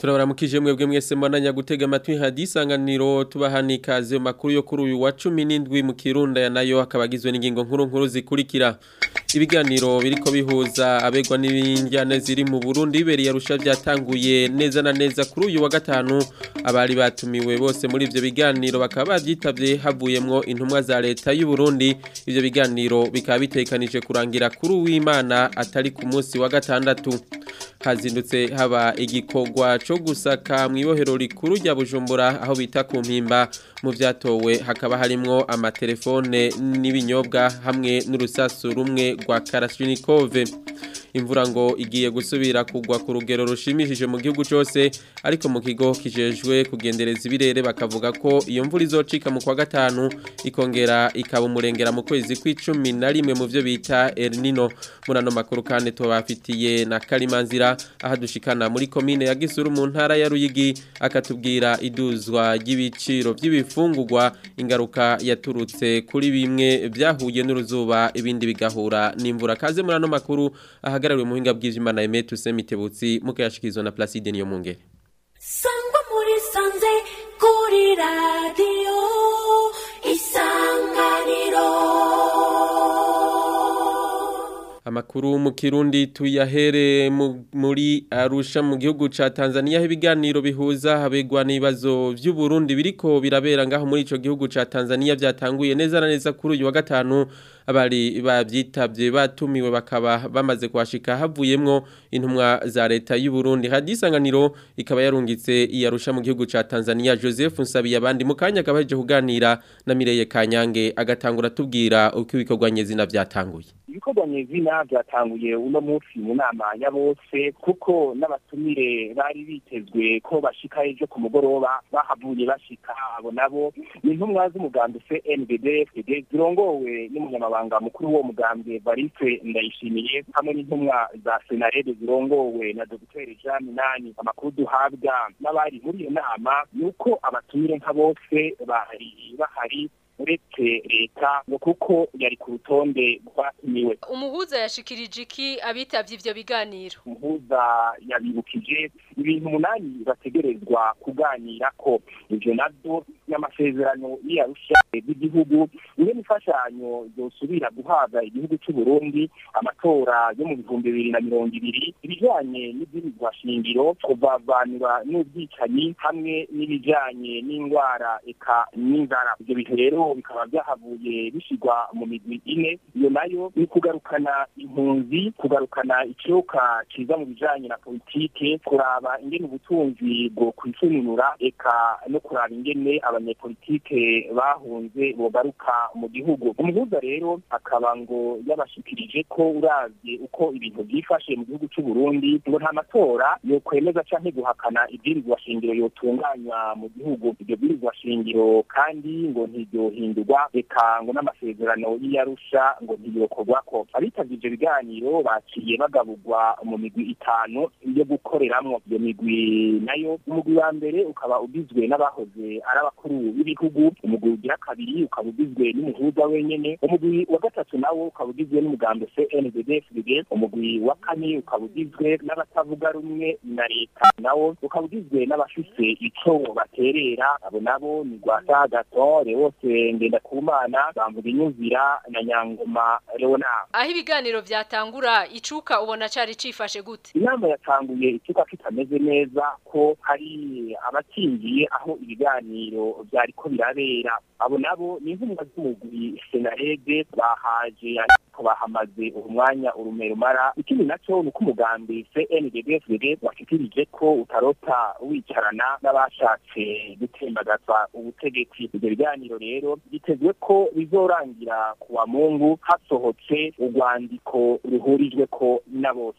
turabaramukije mwebwe mwese mwananya gutega amatwi hadisanganiro tubahani ikaze makuru yo kuri uyu wa 17 mu Kirunda ya nayo akabagizwe n'ingingo nkuru nkuru zikurikira ibiganiro biriko bihuza abegwa n'ibinjyane ziri mu Burundi biberi yarusha byatanguye neza na neza kuri uyu wa gatanu abari batumiwe bose muri ivyo biganiro bakaba bavyitavye havuyemwo intumwa za leta y'u Burundi ivyo biganiro bikaba bitekanije kurangira kuri uw'Imana atari ku munsi wa gatandatu hazindutse haba igikorwa cyo gusaka mu ibohero rikuru rya Bujumbura aho bita ku mpimba mu vyatowe hakaba harimwo amatelefone n'ibinyobwa hamwe n'urusasu rumwe rwa Karashnikov imvura ngo igiye gusubira kugwa ku rugero rushimishije mu gihugu cyose ariko mu kigo kijejwe kugendereza ibirere bakavuga ko iyo mvura izocika mu kwa gatanu ikongera ikaba umurengera mu kwezi kw'icumi na rimwe mu byo bita El Nino muri ano makuru kandi tubafitiye na Karimanzira aha dushikana muri komine ya Gisuru mu ntara ya Ruyigi akatubwira iduzwa ry'ibiciro by'ibifungurwa ingaruka yaturutse kuri bimwe byahuye n'uruzuba ibindi bigahura n'imvura kaze muri ano makuru ahagarariwe muhinga bw'Imana Emetu Semitebutsi mukayashikizwa na Placide niyo mungere Sangwa muri sanze kuri radio isanganiro Amakuru mu Kirundi tuyahere muri Arusha mu gihugu ca Tanzania ibiganiro bihuza habegwa n'ibibazo by'u Burundi biriko birabera ngaho muri ico gihugu ca Tanzania byatanguye neza na neza kuri uyu wa gatanu abari babyitabye batumiwe bakaba bamaze kwashika havuyemwo intumwa za leta y'u Burundi hadisanganiro ikaba yarungitse iyarusha mu gihugu ca Tanzania Joseph Nsabiye abandi mu kanya kabaje kuganira na Mireye Kanyange agatangura tubwira uko ibikorwa nyezina byatanguye ibikorwa nyezina byatanguye uno munsi mu nama ya bose kuko n'abatumire bari bitezwe ko bashika ejo ku mugoroba bahavuye bashika abo nabo ni intumwa z'umugambi CNDD FDD zirongowe n'umunyamabanga mukuru w'uwo mugambi Evariste Ndayishimiye hamwe n'intumwa za Senarede zirongowe na Dr Jean Minani amakuru duhabwa n'abari muri iyo nama ni uko abatumire nka bose bahari bahari uretse leta ngo kuko yari ku rutonde rwatumiwe umuhuza yashikirije iki abitavye ivyo biganiro umuhuza yabibukije ibintu umunani bategerezwa kuganira ko ivyo navyo n'amasezerano y'iyarusha z'igihugu niyo n'imfashanyo zosubira guhabwa igihugu c'u Burundi amatora yo mu bihumbi bibiri na mirongo ibiri ibijanye n'ibwirizwa shingiro kuvavanura n'ubwicanyi hamwe n'ibijanye n'indwara eka n'inzara ivyo bintu rero bikaba byahavuye bishyirwa mu migwi ine iyo nayo ni kugarukana impunzi kugarukana ikiyoka kiza mu bijanye na politike kuraba ingene ubutunzi bwo kwisununura eka no kuraba ingene abanyepolitike bahunze bogaruka mu gihugu umuhuza rero akaba ngo yabashikirije ko uravye uko ibintu byifashe mu gihugu c'u Burundi ngo nta matora yo kwemeza canke guhakana ibwirizwa shingiro yotunganywa mu gihugu iryo bwirizwa shingiro kandi ngo ntiryo hindurwa reka ngo n'amasezerano y'iyarusha ngo ntiyokorwako abitavye ivyo biganiro baciye bagaburwa mu migwi itanu yo gukoreramwo iyo migwi nayo umugwi wa mbere ukaba ugizwe n'abahoze ari abakuru b'ibihugu umugwi ugira kabiri ukaba ugizwe n'umuhuza wenyene umugwi wa gatatu nawo ukaba ugizwe n'umugambi CNDD-FDD umugwi wa kane ukaba ugizwe n'abatavuga rumwe na leta nawo ukaba ugizwe n'abafise ico baterera abo nabo ni Rwasa Gaton bose ngenda kumana bamvuga inyumvira na nyangoma Leonard aho ibiganiro vyatangura icuka ubona cari cifashe gute inama yatanguye icuka kitameze neza ko hari abatingiye aho ibiganiro vyariko birabera abo nabo ni intumwa z'umugwi senarede bahaje ariko bahamaze umwanya urumero mara ikindi naco ni uko umugambi CNDD-FDD washikirije ko utarota wicarana n'abashatse gutembagaza ubutegetsi ivyo biganiro rero bitezwe ko bizorangira kuwa mungu hasohotse urwandiko ruhurijwe ko na bose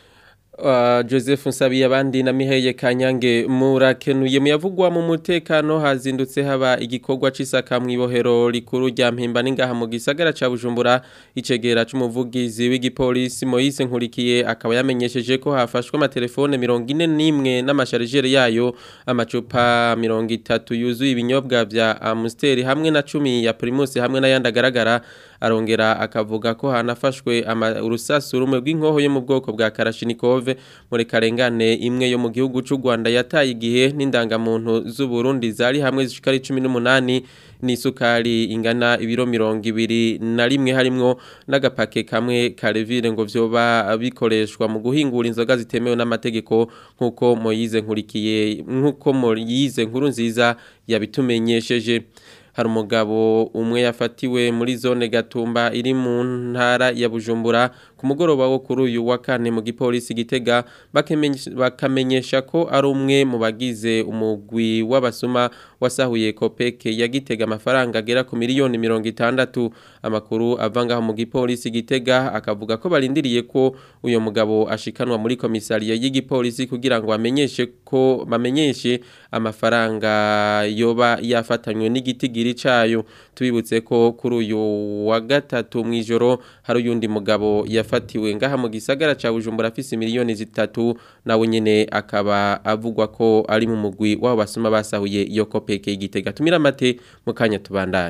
Uh, Joseph Nsabiye abandi na Miheye Kanyange murakenuye muyavugwa mu mutekano hazindutse haba igikorwa cisaka mu ibohero rikuru rya mpimba ningaha mu gisagara ca Bujumbura icegera c'umuvugizi w'igipolisi Moise Nkurikiye akaba yamenyesheje ko hafashwe amatelefone 41 n'amasharijere yayo amacupa 30 yuzuye ibinyobwa vya Amstel hamwe na 10 ya Primus hamwe n'ayandi agaragara arongera akavuga ko hanafashwe ama- urusasu rumwe rw'inkoho yo mu bwoko bwa Kalashnikov muri karengane imwe yo mu gihugu cy'u Rwanda yataye igihe n'indangamuntu z'u Burundi zari hamwe zishika ari 18 n'isukari ingana ibiro mirongo ibiri na rimwe harimwo n'agapake kamwe karevire ngo vyoba bikoreshwa mu guhingura inzoga zitemewe n'amategeko nk'uko Moyize nkurikiye nk'uko Moyize nkuru nziza yabitumenyesheje hari umugabo umwe yafatiwe muri zone gatumba iri mu ntara ya Bujumbura ku mugoroba wo kuri uyu wa kane mu gipolisi gitega bakamenyesha- bakamenyesha ko ari umwe mu bagize umugwi w'abasuma wasahuye kopeke ya gitega amafaranga agera ku miliyoni mirongo itandatu amakuru ava ngaho mu gipolisi gitega akavuga ko barindiriye ko uyu mugabo ashikanwa muri komisariya y'igipolisi kugira ngo bamenyeshe ko bamenyeshe amafaranga yoba yafatanywe n'igitigiri cayo tubibutse ko kuri uyu wa gatatu mw'ijoro hari uyundi mugabo yafatiwe ngaha mu gisagara ca Bujumbura afise miliyoni zitatu nawe nyene akaba avugwa ko ari mu mugwi w'abo basuma basahuye iyo kopeke y'igitega tumira amate mu kanya tubandanye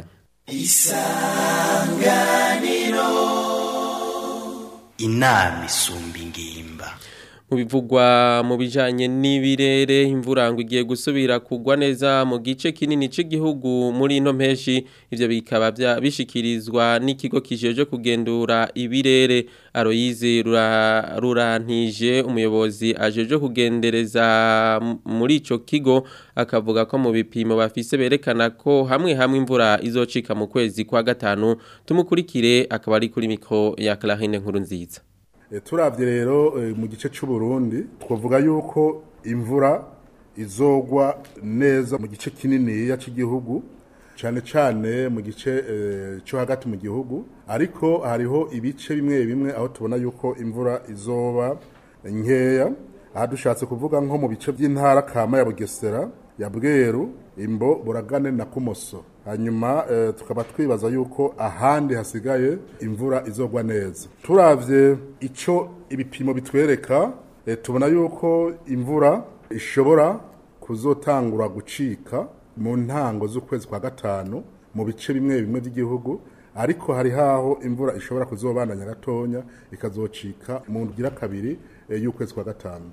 inama isumba ingimba mu bivugwa mu bijanye n'ibirere imvura ngo igiye gusubira kugwa neza mu gice kinini cy'igihugu muri ino mpeshi ivyo bikaba bya- bishikirizwa n'ikigo kijeje kugendura ibirere Aloyize rura- rurantije umuyobozi ajeje kugendereza m- muri ico kigo akavuga ko mu bipimo bafise berekana ko hamwe hamwe imvura izocika mu kwezi kwa gatanu tumukurikire akaba ari kuri mikro ya Clarine nkuru nziza E, turavye rero e, mu gice c'u Burundi twavuga yuko imvura izogwa neza mu gice kininiya c'igihugu cane cane mu gice e, co hagati mu gihugu ariko hariho ibice bimwe bimwe aho tubona yuko imvura izoba nkeya aha dushatse kuvuga nko mu bice by'intara kama ya Bugesera ya Bweru imbo buragane na kumoso hanyuma eh, tukaba twibaza yuko ahandi hasigaye imvura izogwa neza turavye ico ibipimo bitwereka eh, tubona yuko imvura ishobora kuzotangura gucika mu ntango z'ukwezi kwa gatanu mu bice bimwe bimwe by'igihugu ariko hari haho imvura ishobora kuzobandanya gatonya ikazocika mu ngira kabiri eh, y'ukwezi kwa gatanu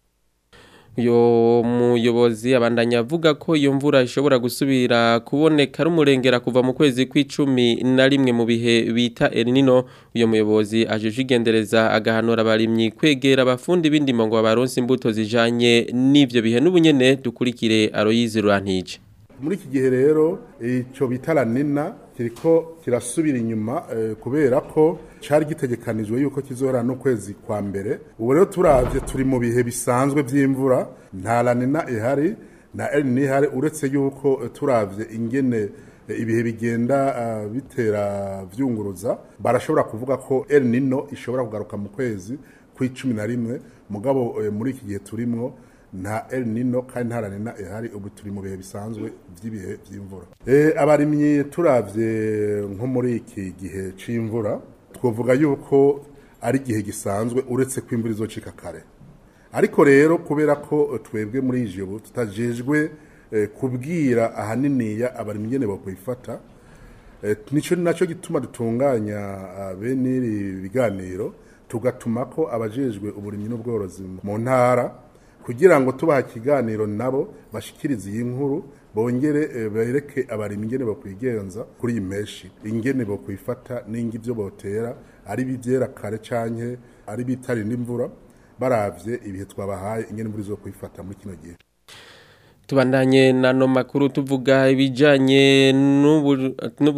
uyo muyobozi abandanya avuga ko iyo mvura ishobora gusubira kuboneka ari umurengera kuva mu kwezi kw'icumi na rimwe mu bihe bita El Nino uyo muyobozi ajeje igendereza agahanura abarimyi kwegera abafundi b'indimo ngo baronse imbuto zijanye n'ivyo bihe n'ubunyene dukurikire Aloyize Rurantije muri iki gihe rero icyo bita ranina kiriko kirasubira inyuma eh, kubera ko cyari gitegekanijwe yuko kizohera n'ukwezi kwa mbere ubu rero turavye turi mu bihe bisanzwe by'imvura nta ranina ihari na El Nino ihari uretse yuko eh, turavye ingene eh, ibihe bigenda ah, bitera vyunguruza barashobora kuvuga ko El Nino ishobora kugaruka mu kwezi kw'icumi na rimwe mugabo eh, muri iki gihe turimwo nta El Nino kandi nta La Nina ihari ubu turi mu bihe bisanzwe by'ibihe by'imvura eh abarimyi turavye nko muri iki gihe c'imvura twovuga yuko ari igihe gisanzwe uretse ko imvura izocika kare ariko rero kubera ko twebwe muri ijoro tutajejwe eh, kubwira ahaniniya abarimyi nyene bokwifata Eh, nico naco gituma dutunganya ah, bene iri biganiro tugatuma ko abajejwe uburimyi n'ubworozi mu ntara kugira ngo tubaha ikiganiro nabo bashikirize iyi nkuru bongere eh, bereke abarimyi ingene bokwigenza kuri iyi meshi ingene bokwifata n'ingi ivyo botera ari bivyera kare canke ari bitarinda imvura baravye ibihe twabahaye ingene imvura izokwifata muri kino gihe Tubandanye nano makuru tuvuga ibijanye n'ubu-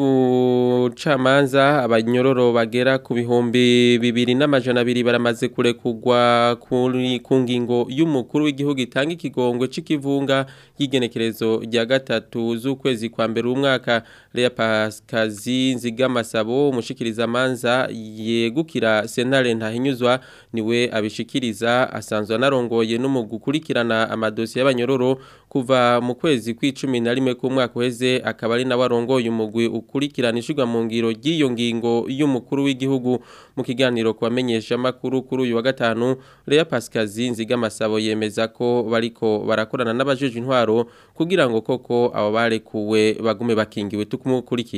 n'ubucamanza abanyororo bagera ku bihumbi bibiri n'amajana abiri baramaze kurekugwa kuri ku ngingo y'umukuru w'igihugu itanga ikigongwe c'ikivunga y'igenekerezo rya gatatu z'ukwezi kwa mbere umwaka Lea Pascazi Nzigamasabo umushikirizamanza yegukira sentare ntahinyuzwa niwe abishikiriza asanzwe anarongoye no mu gukurikirana amadosiye y'abanyororo kuva mu kwezi kw'icumi na rimwe k'umwaka uheze akaba ari nawe arongoye umugwi ukurikirana ishirwa mu ngiro ry'iyo ngingo y'umukuru w'igihugu mu kiganiro ku bamenyeshamakuru kuri uyu wa gatanu Lea Pascazi Nzigamasabo yemeza ko bariko barakorana n'abajeje intwaro kugira ngo koko abo barekuwe bagume bakingiwe tukumukurikire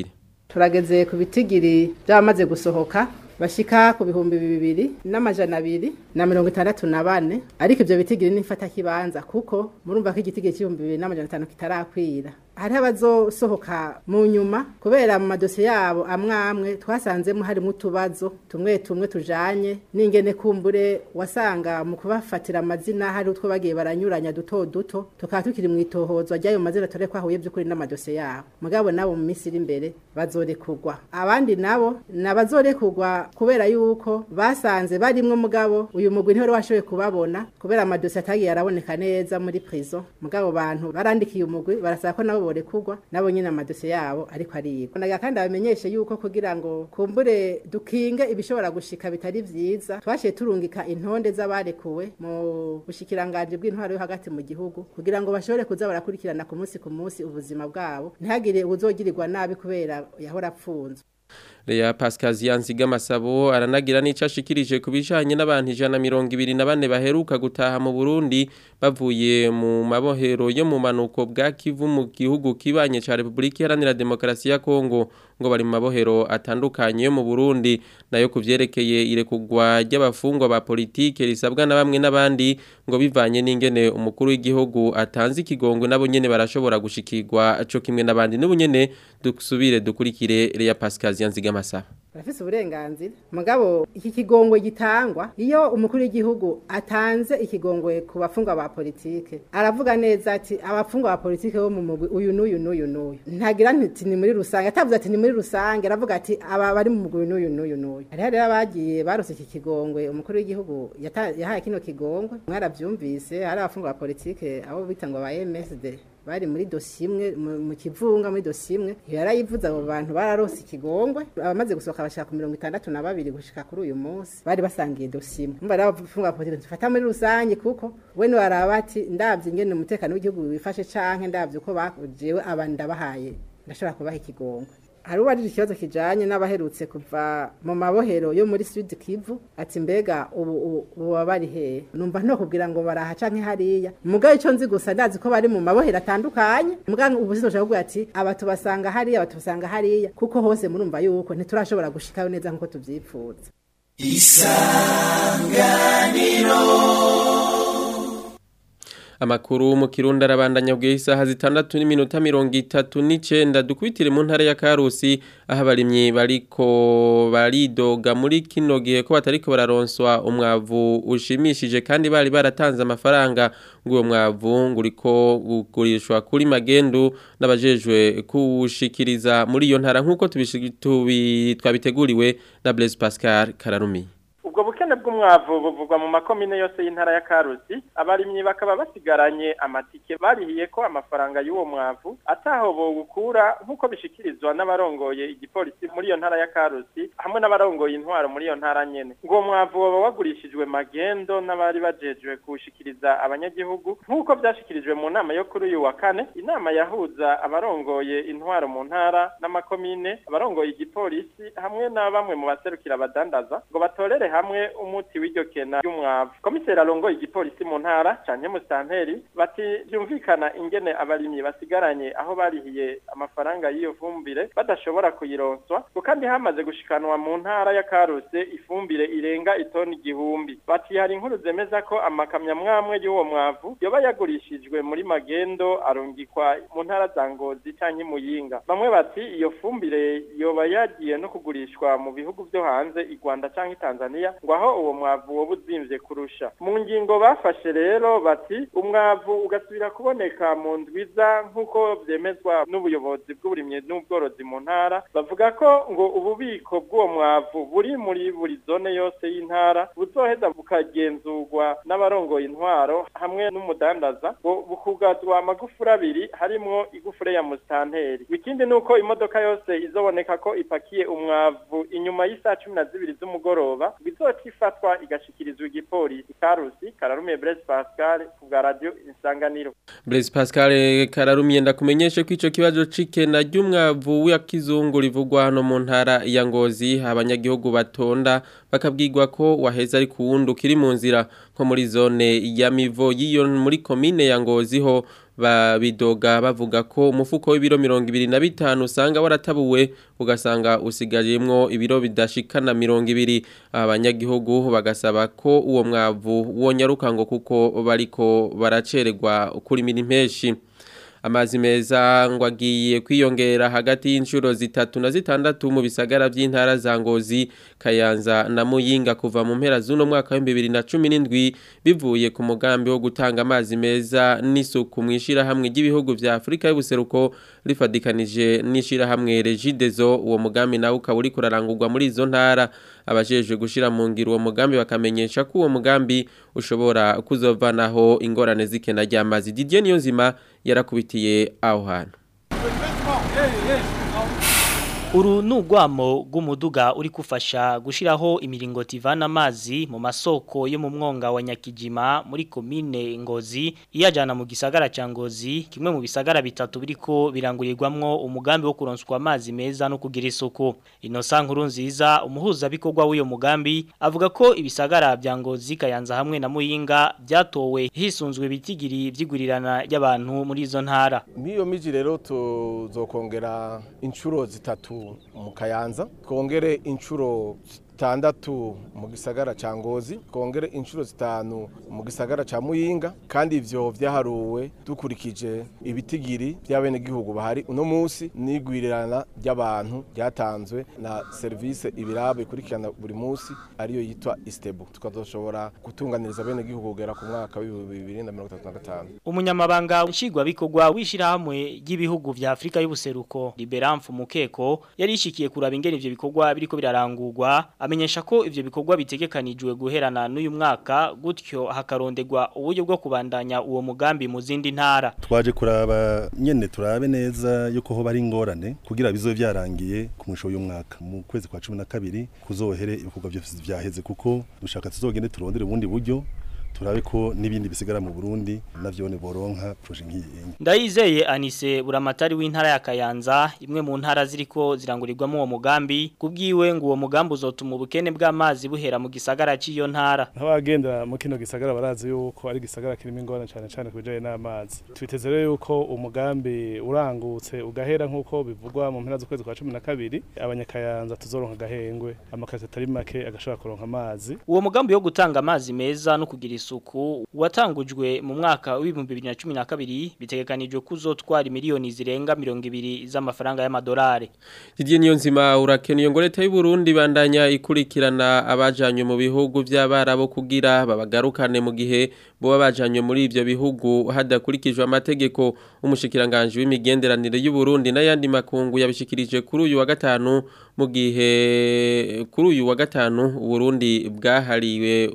turageze ku bitigiri by'abamaze gusohoka bashika ku bihumbi bibiri n'amajana abiri na mirongo itandatu na bane ariko ivyo bitigiri n'ifata kibanza kuko murumva ko igitigiri c'ibihumbi bibiri n'amajana atanu kitarakwira hariho abazosohoka mu nyuma kubera mu madosiye yabo amwe amwe twasanzemo harimo utubazo tumwe tumwe tujanye n'ingene kumbure wasanga mu kubafatira amazina hari utwo bagiye baranyuranya duto duto tukaba tukiri mu itohozwa ry'ayo mazina tore ko ahuye by'ukuri n'amadosiye yabo mugabo nabo mu minsi iri imbere bazorekurwa abandi nabo ni abazorekurwa kubera yuko basanze barimwo mugabo uyu mugwi ntiwari washoboye kubabona kubera amadosiye atagiye araboneka neza muri prison mugabo bantu barandikiye umugwi barasaba ko nabo borekurwa nabo nyine amadosiye yabo ariko arigwa naga kandi abamenyeshe yuko kugira ngo kumbure dukinge ibishobora gushika bitari vyiza twashiye turungika intonde z'abarekuwe mu bushikiranganje bw'intwaro yo hagati mu gihugu kugira ngo bashobore kuza barakurikirana ku munsi ku munsi ubuzima bwabo ntihagire ubuzogirirwa nabi kubera yahora apfunzwe Lea Pascazian Zigamasabo aranagira n'ico ashikirije ku bijanye n'abantu ijana mirongo ibiri na bane baheruka gutaha mu Burundi bavuye mu mabohero yo mu manuko bwa Kivu mu gihugu kibanye ca Republika Iharanira Demokarasi ya Kongo ngo bari mu mabohero atandukanye yo mu Burundi nayo kuvyerekeye irekugwa ry'abafungwa ba politike risabwa na bamwe n'abandi ngo bivanye n'ingene umukuru w'igihugu atanze ikigongwe nabo nyene barashobora gushikirwa co kimwe n'abandi n'ubunyene dusubire dukurikire Lea Pascazian Zigamasabo barafise uburenganzira mugabo iki kigongwe gitangwa iyo umukuru w'igihugu atanze ikigongwe ku bafungwa ba politike aravuga neza ati abafungwa ba politike bo mu mugwi uyu n'uyu n'uyu n'uyu ntagira ati ni muri rusange atavuze ati ni muri rusange aravuga ati aba bari mu mugwi n'uyu n'uyu n'uyu hariho rero abagiye barose iki kigongwe umukuru w'igihugu yata- yahaye kino kigongwe mwaravyumvise hari abafungwa ba politike abo bita ngo ba MSD bari muri dosiye imwe mu- mu kivunga muri dosiye imwe yarayivuze abo bantu bararose ikigongwe abamaze gusohoka bashaka ku mirongo itandatu na babiri gushika kuri uyu munsi bari basangiye dosiye imwe mba rero abafunga politiki dufata muri rusange kuko we niwaraba ati ndavye ingene umutekano w'igihugu wifashe canke ndavye uko bajewe aba ndabahaye ndashobora kubaha ikigongwe hari uwarije ikibazo kijanye n'abaherutse kuva mu mabohero yo muri Sud Kivu ati mbega ubu ubu- ubu baba bari hehe numva nto kubwira ngo baraha canke hariya mugabo ico nzi gusa ndazi ko bari mu mabohero atandukanye mugabo ubu sinzoshaka kuvuga ati aba tubasanga hariya aba tubasanga hariya kuko hose murumva yuko ntiturashobora gushikayo neza nkuko tuvyipfuza Amakuru mu Kirundi arabandanya bwe isaha zitandatu n'iminota mirongo itatu n'icenda dukwitire mu ntara ya Karusi aho abarimyi bariko baridoga muri kino gihe ko batariko bararonswa umwavu ushimishije kandi bari baratanze amafaranga ngo uwo mwavu ngo uriko ugurishwa kuri magendu n'abajejwe kuwushikiriza muri iyo ntara nk'uko tubishi- tubi- twabiteguriwe na Blaise Pascal Kararumi. ubwo bukene bw'umwavu buvugwa mu makomine yose y'intara ya karusi abarimyi bakaba basigaranye amatike barihiye ko amafaranga y'uwo mwavu ataho bowukura nk'uko bishikirizwa n'abarongoye igipolisi muri iyo ntara ya karusi hamwe n'abarongoye intwaro muri iyo ntara nyene ngo uwo mwavu woba wagurishijwe magendo n'abari bajejwe kuwushikiriza abanyagihugu nk'uko vyashikirijwe mu nama yo kuri uyu wa kane inama yahuza abarongoye intwaro mu ntara n'amakomine abarongoye igipolisi hamwe na bamwe mu baserukira abadandaza ngo batorere hamwe umuti w'iryo kena ry'umwavu komiseri arongoye igipolisi mu ntara canke musitanteri bati vyumvikana ingene abarimyi basigaranye aho barihiye amafaranga y'iyo fumbire badashobora kuyironswa ngo kandi hamaze gushikanwa mu ntara ya karuse ifumbire irenga itoni igihumbi bati hari inkuru zemeza ko amakamyo amwamwe y'uwo mwavu yoba yagurishijwe muri magendo arungikwa mu ntara za ngozi canke muyinga bamwe bati iyo fumbire yoba yagiye no kugurishwa mu bihugu vyo hanze i Rwanda canke i Tanzania ngo aho uwo mwavu woba uzimvye kurusha mu ngingo bafashe rero bati umwavu ugasubira kuboneka mu ndwiza nk'uko vyemezwa n'ubuyobozi bw'uburimyi n'ubworozi mu ntara bavuga ko ngo ububiko bw'uwo mwavu buri muri buri zone yose y'intara buzoheza bukagenzurwa n'abarongoye intwaro hamwe n'umudandaza ngo bukugazwa amagufuri abiri harimwo igufure ya musitanteri ikindi ni uko imodoka yose izoboneka ko ipakiye umwavu inyuma y'isaha cumi na zibiri z'umugoroba ngo izoca ifatwa igashikirizwa igipolisi karusi kararumiye Blaise Pascal ku bwa radio insanganiro Blaise Pascal Kararumye ndakumenyeshe ko ico kibazo cikena ry'umwavu wa kizungu rivugwa hano mu ntara ya Ngozi abanyagihugu batonda bakabwirwa ko waheza ari kuwundi ukiri mu nzira nko muri zone ya Mivo yiyo muri komine ya Ngozi ho babidoga bavuga ko umufuko w'ibiro mirongo ibiri na bitanu usanga waratabuwe ugasanga usigajemwo ibiro bidashikana mirongo ibiri abanyagihugu bagasaba ko uwo mwavu wonyaruka ngo kuko bariko baracererwa kurimira impeshi amazi meza ngo agiye kwiyongera hagati y'inshuro zitatu na zitandatu mu bisagara by'intara za Ngozi Kayanza na Muyinga kuva mu mpera z'uno mwaka wa 2017 bivuye ku mugambi wo gutanga amazi meza n'isuku mu ishirahamwe ry'ibihugu vya Afrika y'ubuseruko rifadikanije n'ishirahamwe Regideso uwo mugambi nawe ukaba uri kurarangurwa muri izo ntara abajejwe gushira mu ngiro uwo mugambi bakamenyesha ko uwo mugambi ushobora kuzovanaho ingorane z'ikena ry'amazi Didier Niyonzima yarakubitiye aho hantu Uru nugwamo rw'umuduga uri kufasha gushiraho imiringoti ivana amazi mu masoko yo mu mwonga wa Nyakijima muri komine Ngozi iyajana mu gisagara ca Ngozi kimwe mu bisagara bitatu biriko birangurirwamwo umugambi wo kuronswa amazi meza no kugira isuku Innocent nkuru nziza umuhuza bikorwa w'uyo mugambi avuga ko ibisagara bya Ngozi Kayanza hamwe na Muyinga byatowe hisunzwe bitigiri vyigurirana y'abantu muri izo ntara Miyo miji rero tuzokongera inshuro zitatu mu kayanza twongere inshuro zitandatu mu gisagara ca ngozi twongere inshuro zitanu mu gisagara ca muyinga kandi ivyo vyaharuwe dukurikije ibitigiri by'abenegihugu bahari uno munsi n'igwirirana ry'abantu ryatanzwe na serivisi ibiraba ikurikirana buri munsi ariyo yitwa istebu tukazoshobora gutunganiriza abenegihugu kugera ku mwaka w'ibihumbi bibiri na mirongo itatu na gatanu umunyamabanga nshingwabikorwa w'ishirahamwe ry'ibihugu vya Afrika y'ubuseruko Liberamfu Mukeko yari ishikiye kuraba ingene ivyo bikorwa biriko birarangurwa amenyesha ko ivyo bikorwa bitegekanijwe guherana n'uyu mwaka gutyo hakarondegwa uburyo bwo kubandanya uwo mugambi mu zindi ntara twaje kuraba nyene turabe neza yuko ho bari ingorane kugira bizo vyarangiye ku mwisho uyu mwaka mu kwezi kwa 12 kuzohere ibikorwa byose vyaheze kuko dushaka tuzogende turondere ubundi buryo turabe ko n'ibindi bisigara mu Burundi navyo ne boronka projet nkiyi Ndayizeye Anise buramatari w'intara ya Kayanza imwe mu ntara ziriko zirangurirwamo uwo mugambi kubwiwe ngo uwo mugambi uzotuma ubukene bw'amazi buhera mu gisagara cy'iyo ntara Abagenda mu kino gisagara barazi yuko ari gisagara kirimo ingorane cyane cyane kubijanye n'amazi twiteze rero yuko umugambi urangutse ugahera nkuko bivugwa mu mpera z'ukwezi kwa 12 abanyakayanza tuzoronka gahengwe amakazi atari make agashobora kuronka amazi uwo mugambi wo gutanga amazi meza no kugira isuku watangujwe mu mwaka w'ibihumbi bibiri na cumi na kabiri bitegekanijwe kuzotwara miliyoni zirenga mirongo ibiri z'amafaranga y'amadolari Didier Niyonzima urakeniye ngo leta y'u Burundi bandanya ikurikirana abajanywe mu bihugu by'abarabo kugira babagarukane mu gihe bo bajanywe muri ivyo bihugu hadakurikijwe amategeko umushikiranganje w'imigenderanire y'u Burundi n'ayandi makungu yabishikirije kuri uyu wa gatanu mu gihe kuri uyu wa gatanu Burundi bwahariwe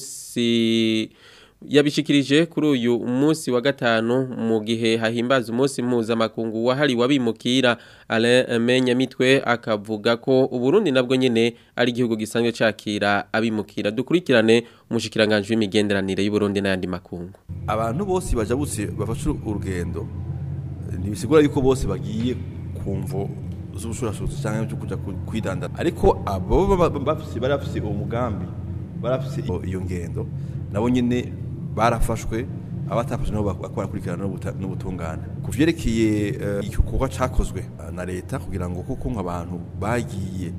umunsi yabishikirije kuri uyu munsi wa gatanu mu gihe hahimbaza umunsi mpuzamakungu wahariwe abimukira Alain Menyamitwe akavuga ko Uburundi nabwo nyene ari igihugu gisanzwe cakira abimukira dukurikirane umushikiranganje w'imigenderanire y'u Burundi n'ayandi makungu abantu bose bajabutse bafashe urugendo ntibisigura yuko bose bagiye kumvo z'ubushurashutsi cyangwa cyo kuja kwidandana ariko abo bafise barafise uwo mugambi barafise iyo ngendo nabo nyene barafashwe abatafashwe nabo bakora kurikirana n'ubutungane ku vyerekeye igikorwa cakozwe na leta kugira ngo kuko nk'abantu bagiye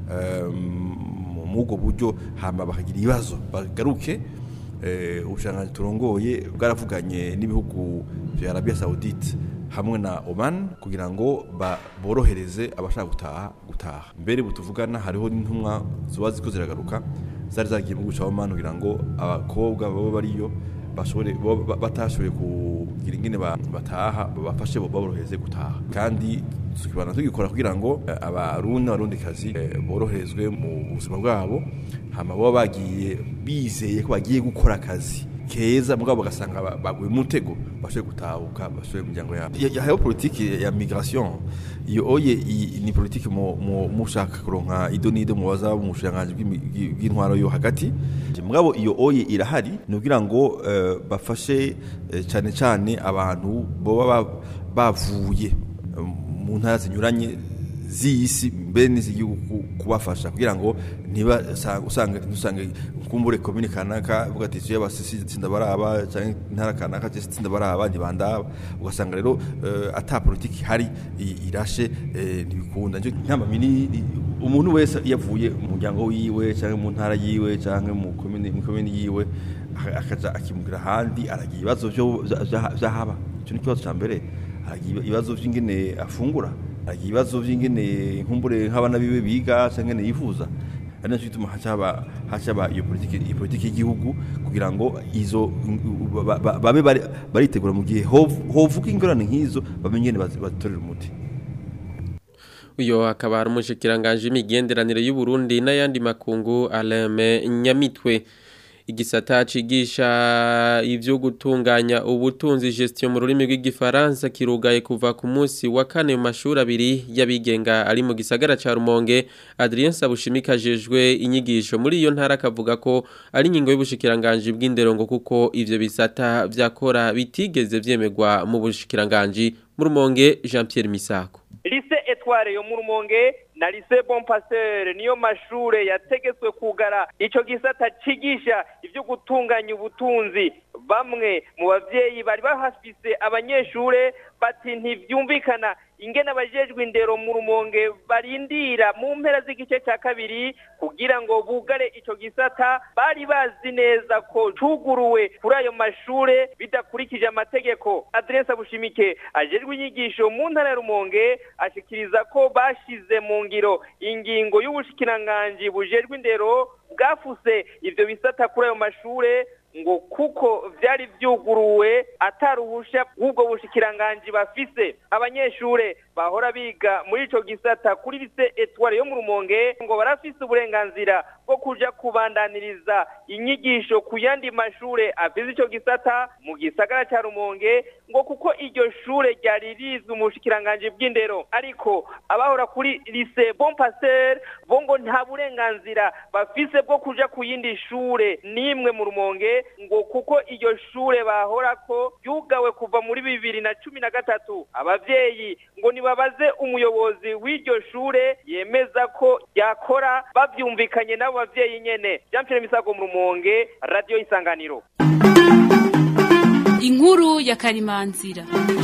mu ubwo buryo hama bakagira ibibazo bagaruke ubushanganyi turongoye bwaravuganye n'ibihugu vya Arabia Saudite hamwe na Oman kugira ngo borohereze abashaka gutaha gutaha mbere butuvugana hariho n'intumwa zuba ziko ziragaruka zari zagiye mu guca Oman kugira ngo abakobwa babo bariyo bashobore batashoboye kugira ingene bataha bafashe baborohereze gutaha kandi tukibana tugikora kugira ngo abarundi abarundikazi boroherezwe mu buzima bwabo hama baba bagiye bizeye ko bagiye gukora akazi keza mugabo bagasanga baguye mu mutego bashoboye gutahuka bashoboye imiryango yabo hariho politiki ya migration iyo oye ni politiki mushaka kuronka ido n'ido mubaza mu bushiranganji bw'intwaro yo hagati mugabo iyo oye irahari ni ukugira ngo bafashe cyane cyane abantu baba bavuye mu ntara zinyuranye z'isi mbere n'iz'igihugu ku- kubafasha kugira ngo niba usanga usange kumbure komine kanaka uvuga ati tuye abasisi tsinda baraba cyangwa intara kanaka tsinda baraba ntibandaba ugasanga rero eh, ata politiki hari i- irashe eh, ntibikunda Njo nkama mini umuntu wese yavuye mu muryango wiwe cyangwa mu ntara yiwe cyangwa mu komine mu komine yiwe aka- akaja akimugira ahandi aragira ibibazo byo byahaba icyo ni ikibazo cya mbere aragira ibibazo by'ingene afungura aragira ibibazo by'ingene nkumbure nk'abana biwe biga cyangwa ingene yifuza ari nacyo gituma hacaba hacaba iyo politiki iyo politiki y'igihugu kugira ngo izo ba- ba- babe bari- baritegura mu gihe hov- hovuka ingorane nk'izo bamenye ingene bazi- bazitorera umuti uyo akaba ari umushikiranganje imigenderanire y'u Burundi n'ayandi makungu Aleme Nyamitwe igisata cigisha ivyo gutunganya ubutunzi gestion mu rurimi rw'igifaransa kirugaye kuva ku munsi wa kane mu mashuri abiri y'abigenga ari mu gisagara ca Rumonge Adrien Sabushimika jejwe inyigisho muri iyo ntara akavuga ko ari ingingo y'ubushikiranganje bw'indero ngo kuko ivyo bisata vyakora bitigeze vyemegwa mu bushikiranganje mu Rumonge Jean Pierre Misako lise etware yo mu rumonge na lise bon pasteur niyo mashure yategetswe kugara ico gisata cigisha ivyo gutunganya ubutunzi bamwe mu bavyeyi bari bahafise abanyeshure bati ntivyumvikana ingene abajejwe indero mu rumonge barindira mu mpera z'igice ca kabiri kugira ngo bugare ico gisata bari bazi neza ko cuguruwe kuri ayo mashure bidakurikije amategeko adresa bushimike ajejwe inyigisho mu ntara ya rumonge ashikiriza ko bashize mu ngiro ingingo y'ubushikiranganji bujejwe indero bwafuse ivyo bisata kuri ayo mashure ngo kuko vyari vyuguruwe ataruhusha bw'ubwo bushikiranganji bafise abanyeshure bahora biga muri ico gisata kuri lise etware yo mu rumonge ngo barafise uburenganzira bwo kuja kubandaniriza inyigisho ku yandi mashure afise ico gisata mu gisagara ca rumonge ngo kuko iryo shure ryari rizwi mu bushikiranganji bw'indero ariko abahora kuri lise bon pasteur bo ngo nta burenganzira bafise bwo kuja ku yindi shure nimwe mu rumonge ngo kuko iryo shure bahorako ryugawe kuva muri bibiri na cumi na gatatu abavyeyi ngo nibabaze umuyobozi w'iryo shure yemeza ko yakora bavyumvikanye n'abo bavyeyi nyene jean pierre misago mu rumonge radio isanganiro inkuru ya karimanzira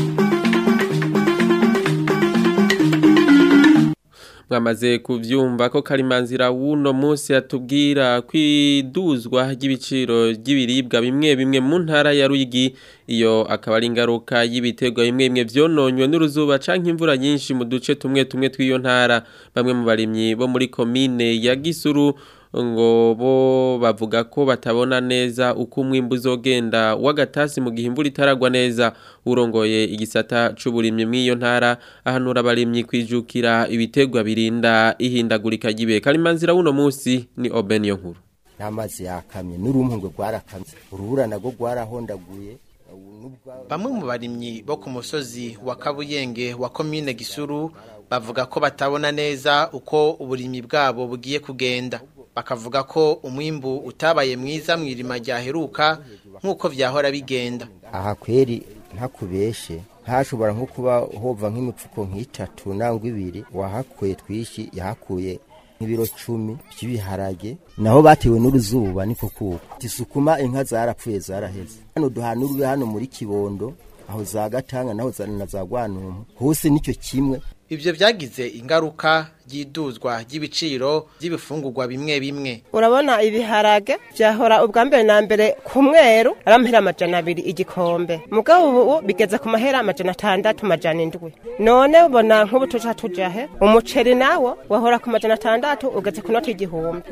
mwamaze kuvyumva ko karimanzira wuno munsi atubwira kwiduzwa ry'ibiciro ry'ibiribwa bimwe bimwe mu ntara ya Ruyigi iyo akaba ari ingaruka y'ibiterwa bimwe bimwe vyononywe n'uruzuba canke imvura nyinshi mu duce tumwe tumwe tw'iyo ntara bamwe mu barimyi bo muri komine ya Gisuru ngo bo bavuga ko batabona neza uko umwimbu uzogenda w'agatasi mu gihe imvura itaragwa neza urongoye igisata c'uburimyi mw'iyo ntara ahanura abarimyi kwijukira ibiterwa birinda ihindagurika ry'ibihe karimanzira wuno munsi ni Oben yo nkuru n'amazi yakamye n'urumpungwe rwarakamye urubura nagwo rwarahondaguye Bamwe mu barimyi bo ku musozi wa Kabuyenge wa komine Gisuru bavuga ko batabona neza uko uburimyi bwabo bugiye kugenda bakavuga ko umwimbu utabaye mwiza mu irima ryaheruka nk'uko vyahora bigenda aha kweri ntakubeshe ntashobora nko kuba hova nk'imipfuko nk'itatu nangwa ibiri wahakuye twishi yahakuye nk'ibiro cumi by'ibiharage naho batewe n'uruzuba niko kuko tisukuma inka zarapfuye zaraheze hano duhana urube hano muri kibondo aho za gatanga naho za na za gwanumpu hose nicyo kimwe ivyo vyagize ingaruka ry'iduzwa ry'ibiciro by'ibifungurwa bimwe bimwe urabona ibiharage byahora ubwa mbere na mbere ku mweru ari amahera amajana abiri igikombe mugabo ubu bigeze ku mahera amajana atandatu amajana indwi none ubona nk'ubu tuja tujahe umuceri nawo wahora ku majana atandatu ugeze ku noti igihumbi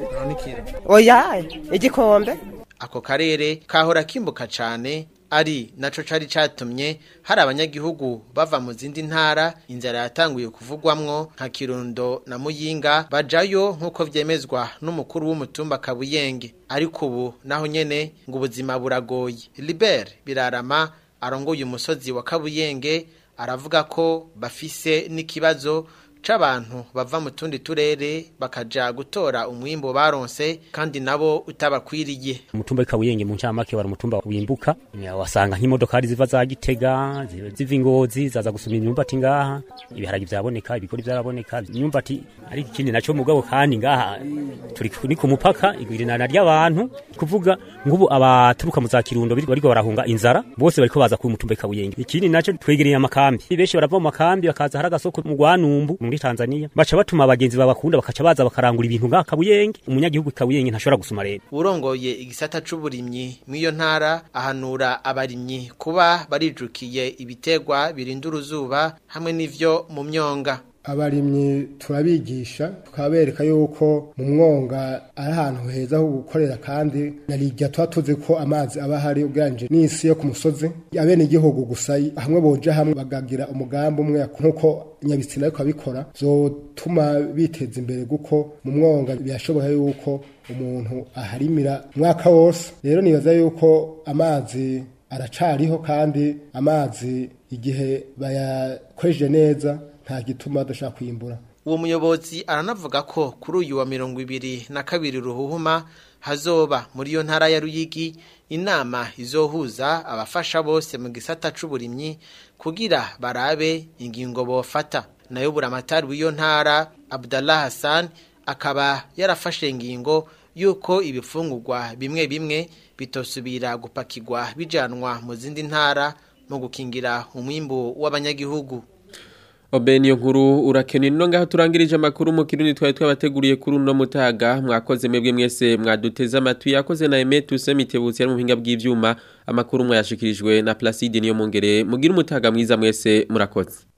oya igikombe ako karere kahora kimbuka cane ari naco cari catumye hari abanyagihugu bava mu zindi ntara inzara yatanguye kuvugwamwo nka Kirundo na Muyinga bajayo nkuko vyemezwa n'umukuru w'umutumba Kabuyenge ariko ubu naho nyene ngo ubuzima buragoye Libert Birarama arongoye umusozi wa Kabuyenge aravuga ko bafise n'ikibazo c'abantu bava mu tundi turere bakaja gutora umwimbo baronse kandi nabo utabakwiriye umutumba w'ikabuyenge mu ncamake wari umutumba wimbuka wasanga nk'imodokari ziva za gitega ziva ingozi zaza gusuma imyumbati ngaha ibiharagi vyaboneka ibigori vyaraboneka imyumbati ariko ikindi naco mugabo kandi ngaha turi ni ku mupaka igwirinana ry'abantu kuvuga ngubu abaturuka mu za kirundo bariko barahunga inzara bose bariko baza ku mutumba w'ikabuyenge ikindi naco twegereye amakambi benshi barava mu makambi bakaza hari agasoko mu Rwanumbu muri Tanzania baca batuma abagenzi babakunda bakaca baza bakarangura ibintu ngaha kabuyenge umunyagihugu kabuyenge ntashobora gusuma rero urongoye igisata c'uburimyi mw'iyo ntara ahanura abarimyi kuba barijukiye ibitegwa birinda uruzuba hamwe n'ivyo mu myonga abarimyi turabigisha tukabereka yuko mu mwonga ari ahantu heza ho gukorera kandi narijya tuba tuzi ko amazi aba ahari ugereranyije n'isi yo ku musozi abene igihugu gusa hamwe boja hamwe bagagira umugambi umwe nk'uko nyabitsina ariko abikora zotuma biteza imbere kuko mu mwonga birashoboka yuko umuntu aharimira umwaka wose rero nibaza yuko amazi aracariho kandi amazi igihe bayakoresheje neza nta gituma adashaka kwimbura uwo muyobozi aranavuga ko kuri uyu wa mirongo ibiri na kabiri ruhuhuma hazoba muri iyo ntara ya ruyigi inama izohuza abafasha bose mu gisata c'uburimyi kugira barabe ingingo bofata nayo buramatari w'iyo ntara Abdallah Hassan akaba yarafashe ingingo yuko ibifungurwa bimwe bimwe bitosubira gupakirwa bijanwa mu zindi ntara mu gukingira umwimbu w'abanyagihugu Obeni nkuru urakeni no ngaho turangirije amakuru mu kirundi twari twabateguriye kuri uno mutaga mwakoze mwebwe mwese mwaduteze amatwi yakoze na Aimé Toussaint Mitebutsi ari mu mpinga bw'ivyuma amakuru mwayashikirijwe na Placide niyo mongere mugira umutaga mwiza mwese murakoze